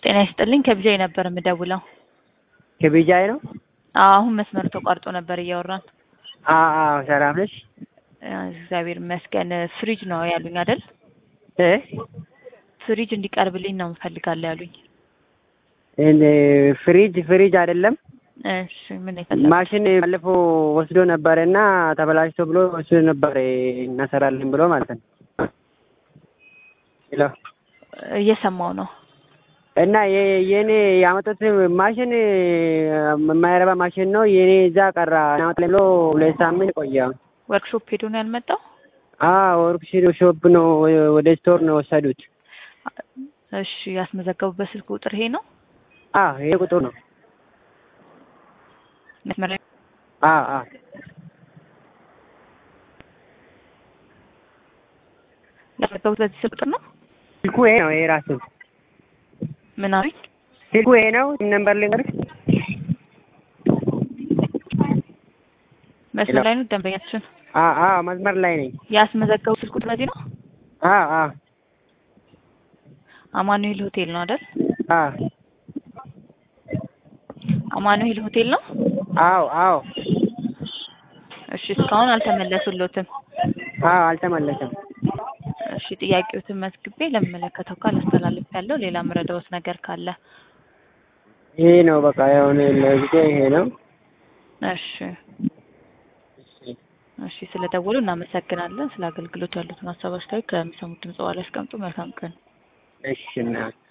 ጤና ይስጥልኝ ከቢጃይ ነበር የምደውለው። ከቢጃይ ነው? አዎ አሁን መስመሩ ተቋርጦ ነበር እያወራን። አዎ አዎ፣ ሰላም ነሽ? እግዚአብሔር ይመስገን። ፍሪጅ ነው ያሉኝ አይደል? እ ፍሪጅ እንዲቀርብልኝ ነው እንፈልጋለን ያሉኝ። እኔ ፍሪጅ ፍሪጅ አይደለም እሺ ምን ይፈልጋል? ማሽን ባለፈው ወስዶ ነበር እና ተበላሽቶ ብሎ ወስዶ ነበር እናሰራለን ብሎ ማለት ነው። ሄሎ እየሰማው ነው። እና የ- የኔ ያመጡት ማሽን የማይረባ ማሽን ነው። የኔ እዛ ቀራ እናመጣለን ብሎ ሁለት ሳምንት ቆየ። ወርክሾፕ ሄዶ ነው ያልመጣው? አዎ ወርክሺፕ ሾፕ ነው ወደ ስቶር ነው ወሰዱት። እሺ ያስመዘገቡበት ስልክ ቁጥር ይሄ ነው? አዎ ይሄ ቁጥር ነው። መስመር ላይ አዎ አዎ ያስመዘገቡት በዚህ ስልክ ቁጥር ነው? ስልኩ ይሄ ነው። ይሄ ራሱ ምን አሉኝ? ስልኩ ይሄ ነው። ነምበር ልንገርሽ። መስመር ላይ ነው ደንበኛችን። አዎ አዎ መስመር ላይ ነኝ። ያስመዘገቡት ስልክ ቁጥር በዚህ ነው? አዎ አዎ አማኑኤል ሆቴል ነው አይደል? አዎ አማኑኤል ሆቴል ነው? አዎ አዎ እሺ እስካሁን አልተመለሱሎትም። አዎ አልተመለሰም። እሺ ጥያቄዎትን መዝግቤ ለሚመለከተው ካል አስተላልፍ ያለው ሌላ ምረዳዎት ነገር ካለ ይሄ ነው በቃ የሆነ ለጊዜ ይሄ ነው። እሺ እሺ ስለደወሉ እናመሰግናለን። ስለ አገልግሎት ያሉትን ሀሳብ አስተያየት ከሚሰሙት ድምጽ በኋላ ያስቀምጡ። መልካም ቀን። እሺ እና